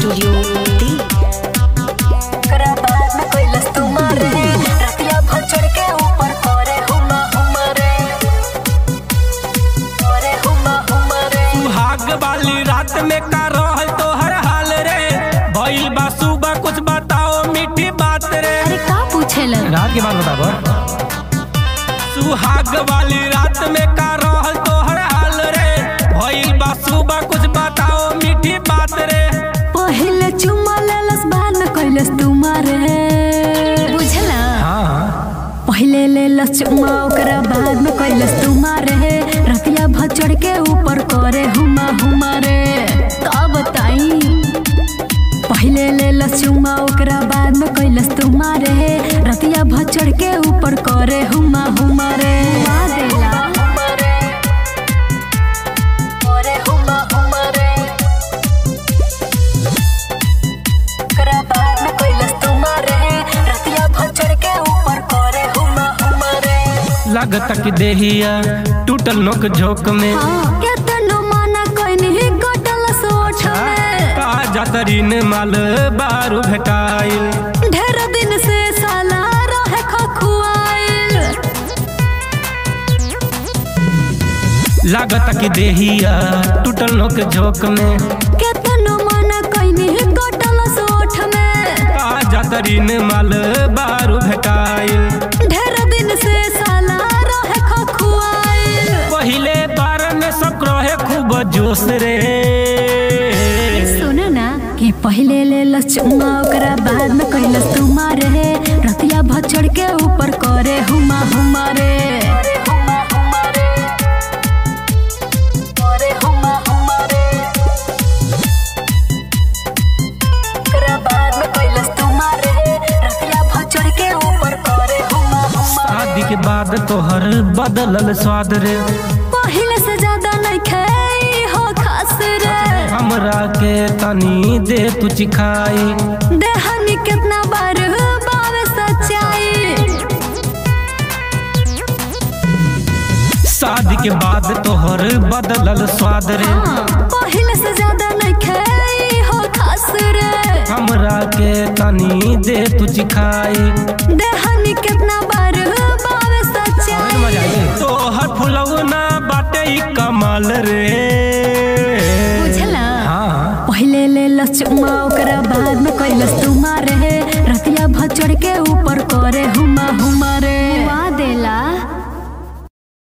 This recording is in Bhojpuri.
स्टूडियो दिल्ली ओकरा बाद में कैलस तुम्हारे रतिया भर चढ़ के ऊपर करे हुमा हुमा रे करे हुमा हुमा रे सुहाग वाली रात में का रहल तो हर हाल रे भइल बा सुबह कुछ बताओ मीठी बात रे अरे का पूछेलन रात के बाद बताबो सुहाग वाली रात में का रहल तो हर हाल रे भइल बा सुबह कुछ बताओ मीठी बात रे पहले चुम्मा लेलस बाद में कैलस तुम्हारे बुझला हाँ पहले लेलस चुम्मा ओकरा बाद में कैलस तुम्हारे रतिया भर चढ़ के ऊपर करे हुमा हुमा रे का बताई पहले लेलस चुम्मा ओकरा बाद में कैलस तुम्हारे रतिया भर चढ़ के ऊपर करे हुमा हुमा रे हुमा देला करे हुमा हुमा रे ओकरा बाद में कैलस तुम्हारे रतिया भर चढ़ के ऊपर करे हुमा हुमा रे लगता कि देहिया टूटल नोक झोंक में केतनो माना कइनी गटल सोच में ताजा तरीन माल बारू भेटाइल ढेर दिन से साला रहे खखुआइल लागता कि देहिया टूटल नोक झोंक में केतनो माना कइनी गटल सोच में ताजा तरीन माल बारू भेटाइल ढेर दिन से साला रहे खखुआइल पहिले बार में सब रहे खूब जोश रे सुन ना कि पहले लेलस चुम्मा ओकरा बाद में कैलस तुम्हारे रतिया भर चढ़ के ऊपर करे हुमा हुमा रे करे हुमा हुमा रे ओकरा बाद में कैलस तुम्हारे रतिया भर चढ़ के ऊपर करे हुमा हुमा शादी के बाद तोहर बदलल स्वाद रे पहले से ज्यादा नहीं खाई हो खास रे हमरा के तनी दे तू चिखाई देहनी कितना बार बावे सच्चाई शादी के बाद तोहर बदलल स्वाद रे पहले से ज्यादा नहीं खाई हो खास रे हमरा के तनी दे तू चिखाई देहनी कितना बार बावे सच्चाई तोहर फुलौना बाटे ई कमाल रे बुझला हाँ पहले लेलस चुम्मा ओकरा बाद में कैलस तुम्हारे